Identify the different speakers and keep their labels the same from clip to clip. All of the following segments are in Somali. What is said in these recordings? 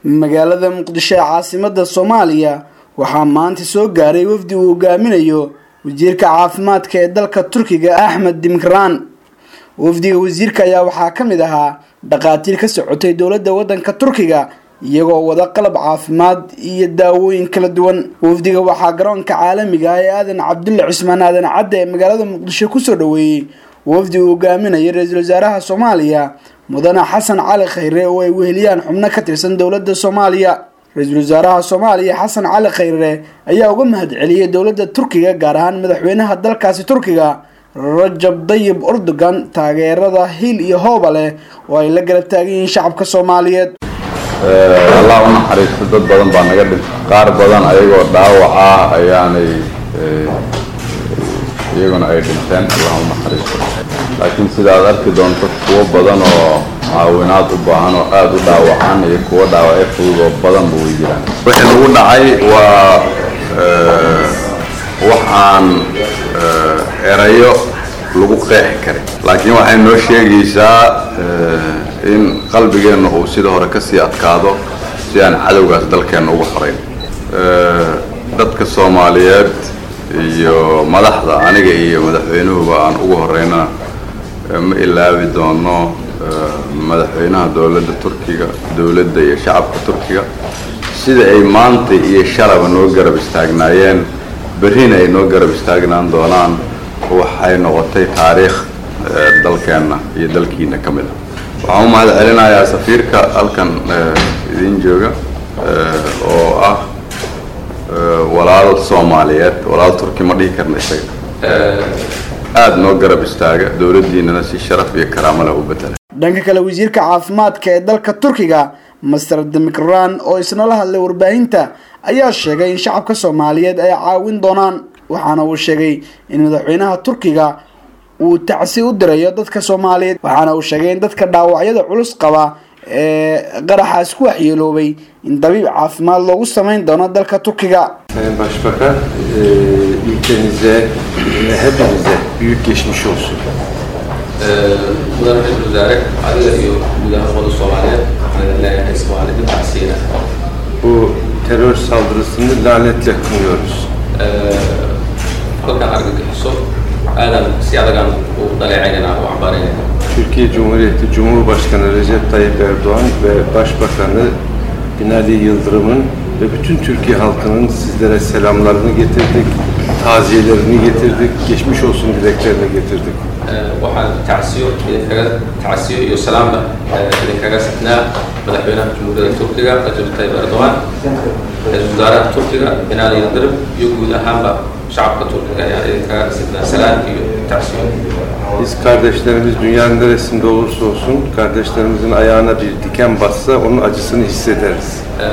Speaker 1: magaalada muqdisho ee caasimada soomaaliya waxaa maanta soo gaaray wafdi uu hogaaminayo wasiirka caafimaadka ee dalka turkiga axmed dimkraan wafdiga wasiirka ayaa waxaa ka mid ahaa dhakhaatiir ka socotay dowladda waddanka turkiga iyagoo wada qalab caafimaad iyo daawooyin kala duwan wafdiga waxaa garoonka caalamiga ah ee aadan cabdulle cismaan aadan cadde ee magaalada muqdisho kusoo dhaweeyey wafdi uu hogaaminaya ra-iisul wasaaraha soomaaliya mudane xasan cali khayre oo ay weheliyaan xubno ka tirsan dowladda soomaaliya ra-iisul wasaaraha soomaaliya xasan cali khayre ayaa uga mahad celiyey dowladda turkiga gaar ahaan madaxweynaha dalkaasi turkiga rajab dayib erdogan taageerada hil iyo hooba leh oo ay la garab taagan yihiin shacabka soomaaliyeed
Speaker 2: allah u naxariisto dad badan baa naga dhintay qaar badan ayagoo dhaawac ah ayaanay iyaguna ay dhinteen allah u naxariisto laakiin sida aad arki doonto kuwo badan oo caawinaad u baahan oo aada u dhaawacan iyo kuwo dhaawacyo fudud oo badanba way jiraan wixii nagu dhacay waa waxaan erayo lagu qeexi karin laakiin waxay noo sheegaysaa in qalbigeenna uu sida hore kasii adkaado si aan cadowgaas dalkeenna uga horeyn dadka soomaaliyeed iyo madaxda aniga iyo madaxweynuhuba aan ugu horeynana ma ilaabi doono madaxweynaha dowladda turkiga dowladda iyo shacabka turkiga sida ay maanta iyo shalaba noo garab istaagnaayeen berrina ay noo garab istaagnaan doonaan waxay noqotay taariikh dalkeenna iyo dalkiina ka mid a waxaan u mahad celinayaa safiirka halkan idiin jooga oo ah walaal soomaaliyeed walaal turki ma dhihi karna isaga aada noo garab istaaga dowladdiinana si sharaf iyo karaamo leh u bedela
Speaker 1: dhanka kale wasiirka caafimaadka ee dalka turkiga master demikran oo isna la hadlay warbaahinta ayaa sheegay in shacabka soomaaliyeed ay caawin doonaan waxaana uu sheegay in madaxweynaha turkiga uu tacsi u dirayo dadka soomaaliyeed waxaana uu sheegay in dadka dhaawacyada culus qaba ee qaraxaas ku waxyeeloobay in dabiib caafimaad loogu samayn doono dalka turkiga
Speaker 3: Sayın Başbakan, e, ülkenize ve hepimize büyük geçmiş olsun.
Speaker 4: mudane ra-iisul wasaare adiga iyo guud ahaan ummadda soomaaliyeed waxaan leeyahay soomaalida tacsiina
Speaker 3: Bu terör saldırısını lanetle kınıyoruz.
Speaker 4: halkan argagixiso aadan si adagaan u dhaleecaynana u cambaaraynayna
Speaker 3: Türkiye Cumhuriyeti Cumhurbaşkanı Recep Tayyip Erdoğan ve Başbakanı Binali Yıldırım'ın ve bütün Türkiye halkının sizlere selamlarını getirdik, taziyelerini getirdik, geçmiş olsun dileklerini getirdik.
Speaker 4: waxaan tacsiyo idinkaga tacsiyo iyo salaamba idinkaga sixnaa madaxweynaha jamhuuriyadda turkiga rajab tayyib erdogan ra-iisul wasaaraha turkiga binaali yildirim iyo guud ahaanba shacabka turkiga ayaan idinkaga sixnaa salaan iyo tacsiyo
Speaker 3: Biz kardeşlerimiz dünyanın neresinde olursa olsun kardeşlerimizin ayağına bir diken bassa onun acısını hissederiz.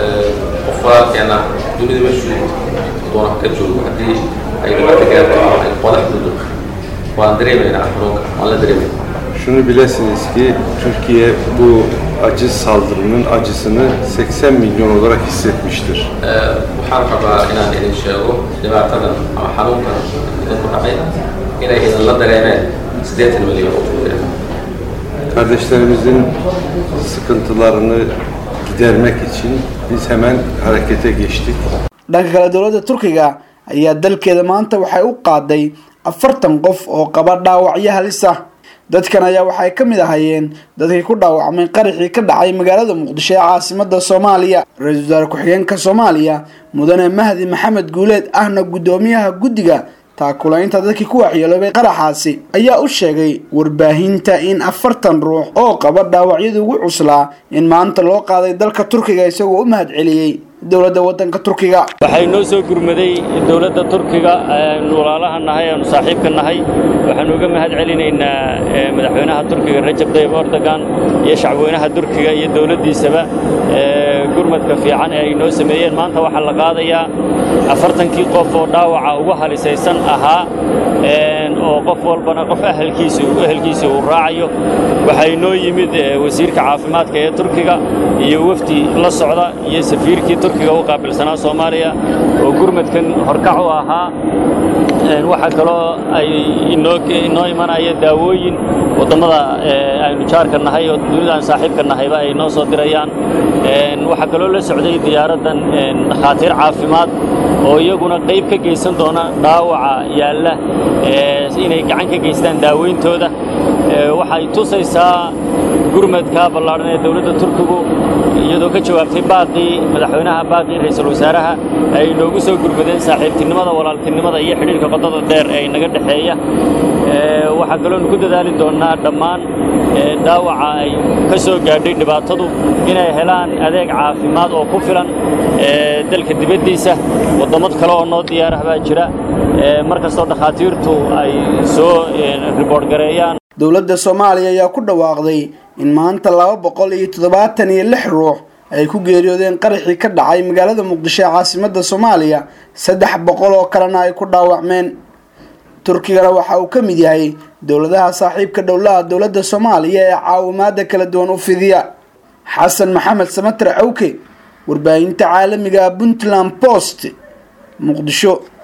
Speaker 4: qof walaalkeena dunida meeshuu doona ka joogo haddii ay dhibaato gaarto ama ay qodax dudo waan dareemaynaa xanuunka waan la dareemayna
Speaker 3: Şunu bilesiniz ki Türkiye bu acı saldırının acısını 80 milyon olarak hissetmiştir.
Speaker 4: waxaan rabaa inaan idin sheego dhibaatadan ama xanuunkan idinku dhacay inay idinla dareemeen siddeetan milyan oo turkiya
Speaker 3: Kardeşlerimizin sıkıntılarını gidermek için biz hemen harekete geçtik.
Speaker 1: dhanka kale dowladda turkiga ayaa dalkeeda maanta waxay u qaaday afartan qof oo qaba dhaawacyo halis ah dadkan ayaa waxay ka mid ahayeen dadkii ku dhaawacmay qaraxii ka dhacay magaalada muqdisho ee caasimada soomaaliya ra-iisul wasaare ku-xigeenka soomaaliya mudane mahdi maxamed guuleed ahna guddoomiyaha guddiga taakulaynta dadkii ku waxyeeloobay qaraxaasi ayaa u sheegay warbaahinta in afartan ruux oo qaba dhaawacyadii ugu cuslaa in maanta loo qaaday dalka turkiga isagoo u mahad celiyey dowladda waddanka turkiga
Speaker 5: waxay noo soo gurmaday dowladda turkiga aanu walaalaha nahay aanu saaxiibka nahay waxaanu uga mahad celinaynaa madaxweynaha turkiga rajab tayyib erdogan iyo shacbweynaha turkiga iyo dowladdiisaba gurmadka fiican ee ay noo sameeyeen maanta waxaa la qaadayaa afartankii qof oo dhaawaca ugu halisaysan ahaa oo qof walbana qof ahalkiisa ehelkiisa uu raacayo waxaa inoo yimid wasiirka caafimaadka ee turkiga iyo wafdi la socda iyo safiirkii turkiga u qaabilsanaa soomaaliya oo gurmadkan horkac u ahaa waxaa kaloo ay inoo imanaya daawooyin wadammada aynu jaarka nahay oo dunidaan saaxiibka nahayba ay noo soo dirayaan waxaa kaloo la socday diyaaraddan dhakhaatiir caafimaad oo iyaguna qayb ka geysan doona dhaawaca yaalla inay gacan ka geystaan daaweyntooda waxay tusaysaa gurmadka ballaadhan ee dowladda turkigu iyadoo ka jawaabtay baaqii madaxweynaha baaqii ra'iisul wasaaraha ay inoogu soo gurmadeen saaxiibtinimada walaaltinimada iyo xidhiirka qodada dheer ee inaga dhexeeya waxaa kaloonu ku dadaali doonnaa dhammaan dhaawaca ay ka soo gaadhay dhibaatadu inay helaan adeeg caafimaad oo ku filan dalka dibaddiisa waddamo kale oo noo diyaarah baa jira mar kastoo dhakhaatiirtu ay soo riboodh gareeyaan
Speaker 1: dowladda soomaaliya ayaa ku dhawaaqday in maanta laba boqol iyo toddobaatan iyo lix ruux ay ku geeriyoodeen qaraxii ka dhacay magaalada muqdisho ee caasimadda soomaaliya saddex boqol oo kalena ay ku dhaawacmeen turkigana waxa uu ka mid yahay dowladaha saaxiibka dhowlaha dowladda soomaaliya ee caawimaada kala duwan u fidiya xasan maxamed samater cawke warbaahinta caalamiga puntland post muqdisho